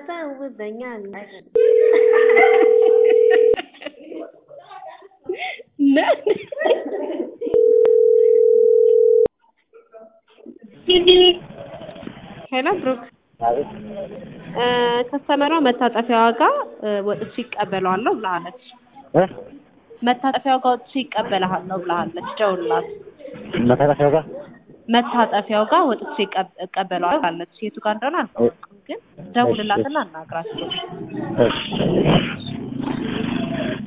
ታጫውተኛለሽ ሄሎ ብሩክ አቤት ከስተመሯ መታጠፊያዋ ጋር ወጥቼ ይቀበለዋለሁ ብላለች። እ መታጠፊያው ጋር ወጥቼ ይቀበልሃለሁ ብላለች። ደውልላት። መታጠፊያው ጋር መታጠፊያው ጋር ወጥቼ ይቀብ- እቀበለዋለሁ ብላለች። የቱ ጋር እንደሆነ አልታወቅም፣ ግን ደውልላትና አናግራቸው። እሺ